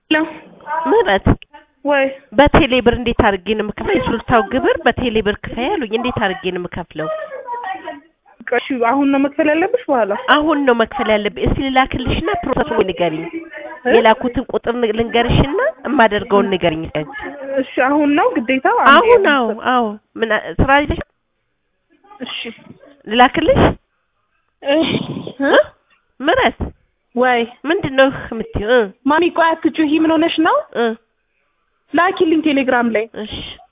ሄሎ ምህረት ወይ በቴሌ ብር እንዴት አድርጌ ነው የምከፍለው? የሱሉልታው ግብር በቴሌ ብር ክፈይ አሉኝ። እንዴት አድርጌ ነው የምከፍለው? እሺ አሁን ነው መክፈል ያለብሽ በኋላ? አሁን ነው መክፈል ያለብኝ። እስቲ ልላክልሽና ፕሮሰሱን ንገሪኝ። የላኩትን ቁጥር ን- ልንገርሽና የማደርገውን ንገሪኝ። እሺ አሁን ነው ግዴታ? አሁን አዎ አዎ ምን አ- ስራ ይዘሽ እሺ ልላክልሽ? እህ እ? ምህረት ወይ ምንድን ነው የምትይው? እ ማሚ ቆይ አትጩሂ። ምን ሆነሽ ነው? እ ላኪልኝ ቴሌግራም ላይ እሺ